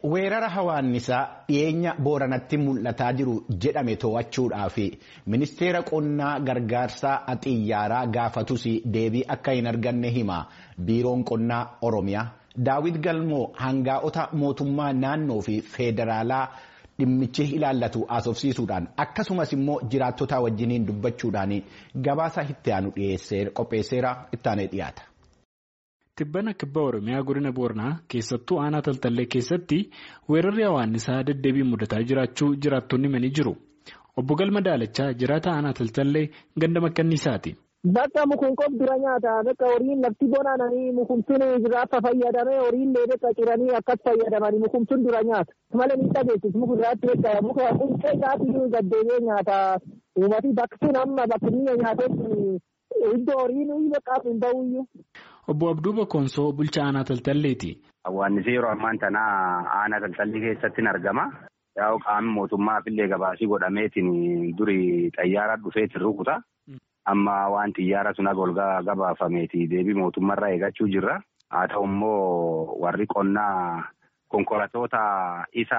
Weerara hawaannisaa dhiyeenya booranatti mul'ataa jiru jedhame to'achuudhaaf ministeera qonnaa gargaarsaa xiyyaaraa gaafatus deebii akka hin arganne hima biiroon qonnaa oromiyaa daawit galmoo hangaa'ota mootummaa naannoo fi feederaalaa dhimmichi ilaallatu haasofsiisuudhaan akkasumas immoo jiraattota wajjiniin dubbachuudhaan gabaasa itti aanu qopheesseera ittaanee dhiyaata. Tibbana kibba Oromiyaa godina Booranaa keessattuu aanaa Taltallee keessatti weerarri hawaannisaa deddeebiin mudataa jiraachuu jiraattonni himanii jiru. Obbo Galma Daalachaa jiraata aanaa Taltallee ganda makkanniisaati. Bakka mukunqoof dura nyaata bakka horiin lafti bonaananii mukumtuun jiraafa fayyadamee horiin bakka ciranii akkas fayyadamanii mukumtuun dura nyaata. Malee ni dhageessis muka irraatti beekaa muka quncee isaatii gaddeebee nyaata. Uummati bakki sun amma bakki biyya nyaatetti iddoo horiin bakka hin bahuyyuu. Obbo Abduu Bokkonsoo bulchaa aanaa Taltalleeti. Hawaannisi yeroo ammaan tana aanaa Taltallee keessatti ni argama. Yaa'u qaamni mootummaaf illee gabaasii godhameetiin duri xayyaara dhufeetiin rukuta. Amma waan xiyyaara sun ol gabaafameeti deebii mootummaarraa eegachuu jirra. Haa ta'u immoo warri qonnaa konkolaattota isa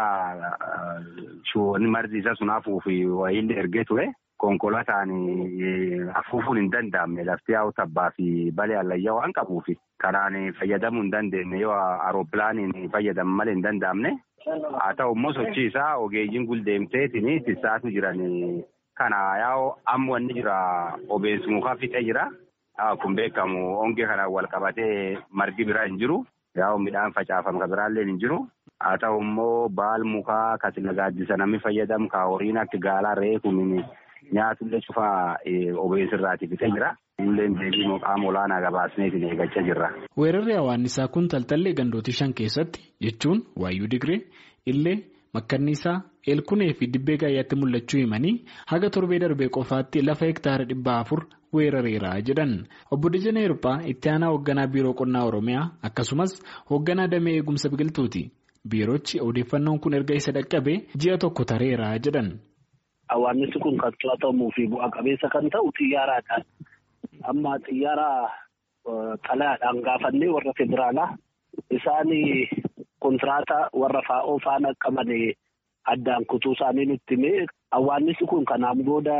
margi isa sun hafuuf wayiillee ergee ture. Konkolaataan afuufuun hin danda'amne lafti yaa'u tabbaa fi balee allayyaa waan qabuuf karaan fayyadamuu hin dandeenye yoo aerooppilaaniin fayyadamu malee hin danda'amne. Haa ta'u immoo sochii isaa ogeeyyiin guldeemteetiin tissaatu jiran kana yaa'u amma wanni jira obeessi mukaa fixee jira. Kun beekamu hongee kanaan wal qabatee margi biraa hin jiru. Yaa'u midhaan facaafamu kan biraallee hin jiru. Haa ta'u immoo baal mukaa kasi gaaddisa namni fayyadamu ka horiin akka gaalaa reefu nyaatullee cufaa obeessirraati fixee jira. Illee deebii qaama olaanaa gabaasneetiin eeggachaa jirra. Weerarri hawaannisaa kun taltallee gandootii shan keessatti jechuun waayyuu digree illee makkanniisaa eelkunee fi dibbee gaayyaatti mul'achuu himanii haga torbee darbee qofaatti lafa hektaara dhibba afur weerareera jedhan. Obbo Dajanee Hirphaa itti aanaa hoogganaa biiroo qonnaa Oromiyaa akkasumas hoogganaa damee eegumsa biqiltuuti. Biiroochi odeeffannoon kun erga isa dhaqqabee ji'a tokko tareera jedhan. Hawaannisi kun kan to'atamuu fi bu'a qabeessa kan ta'u xiyyaaraadhaan. Amma xiyyaara xalayaadhaan gaafannee warra federaalaa isaan kontiraataa warra faa'oo faana qaban addaan kutuu isaanii nutti himee hawaannisi kun kanaan booda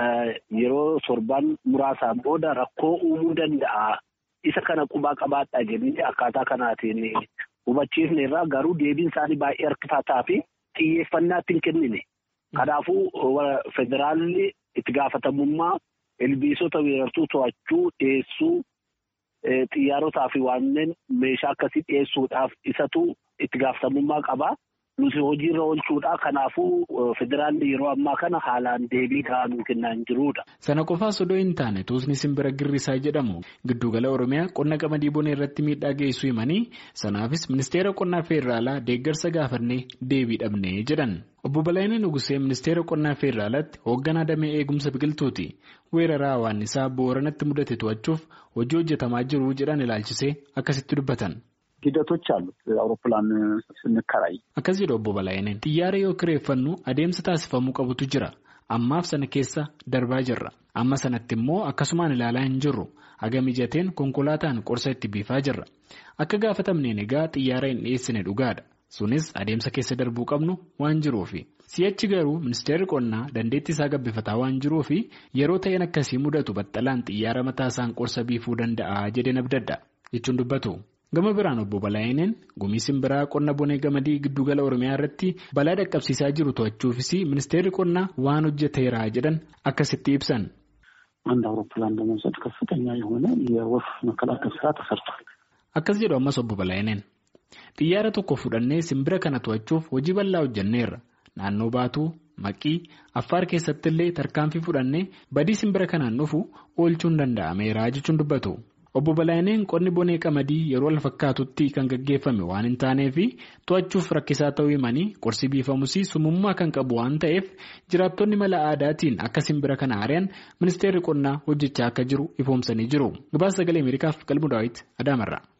yeroo torban muraasaan booda rakkoo uumuu danda'a. Isa kana qubaa qabaadhaa jennee akkaataa kanaatiin hubachiifne irraa garuu deebiin isaanii baay'ee harkifataa fi xiyyeeffannaatti hin kennine. Kanaafuu federaalli itti gaafatamummaa ilbiisota weerartuu to'achuu dhiyeessuu xiyyaarotaa fi wanneen meeshaa akkasii dhiyeessuudhaaf isatu itti gaafatamummaa qaba. Nuti hojiirra oolchuudha. Kanaafuu federaalli yeroo ammaa kana haalaan deebii gahaa nuu kennaa hin jirudha. Sana qofaas odoo hin taane tuusni simbira girrisaa jedhamu giddugala Oromiyaa qonna qamadii bonee irratti miidhaa geessuu himanii sanaafis ministeera qonnaa federaalaa deeggarsa gaafannee deebii dhabnee jedhan. Obbo Balaayinee Nugusee ministeera qonnaa federaalaatti hoogganaa damee eegumsa biqiltuuti. Weerara hawaannisaa booranatti mudate to'achuuf hojii hojjetamaa jiru jedhan ilaalchisee akkasitti dubbatan. ሂደቶች አሉት አውሮፕላን ስንከራይ akkas jedhu obbo Balaayineen xiyyaara yoo kireeffannu adeemsa taasifamuu qabutu jira ammaaf sana keessa darbaa jirra amma sanatti immoo akkasumaan ilaalaa hin jirru haga mijateen konkolaataan qorsa itti biifaa jirra akka gaafatamneen egaa xiyyaara hin dhiyeessine dhugaadha sunis adeemsa keessa darbuu qabnu waan jiruufi si'achi garuu ministeerri qonnaa dandeettii isaa gabbifataa waan jiruufi yeroo ta'een akkasii mudatu baxxalaan xiyyaara mataa isaan qorsa biifuu danda'a jedheen abdadda jechuun dubbatu. Gama biraan obbo Balaayineen gumii simbiraa qonna bonee gamadii giddugala Oromiyaa irratti balaa dhaqqabsiisaa jiru to'achuufis ministeerri qonnaa waan hojjeteera jedhan akkasitti ibsan. አንድ አውሮፕላን ለመውሰድ ከፍተኛ የሆነ የወፍ መከላከል ስራ ተሰርቷል። Akkas jedhu ammas obbo Balaayineen xiyyaara tokko fudhannee simbira kana to'achuuf hojii bal'aa hojjenneerra naannoo baatuu maqii affaar keessatti illee tarkaanfii fudhannee badii simbira kanaan dhufu oolchuun danda'ameera jechuun dubbatu. Obbo Balaayineen qonni bonee qamadii yeroo wal fakkaatutti kan gaggeeffame waan hin taaneef to'achuuf rakkisaa ta'uu himanii qorsi biifamus sumummaa kan qabu waan ta'eef jiraattonni mala aadaatiin akka simbira kana ari'an ministeerri qonnaa hojjechaa akka jiru ifoomsanii jiru. Gabaasa sagalee Ameerikaaf qalbu daawwiti Adaamarraa.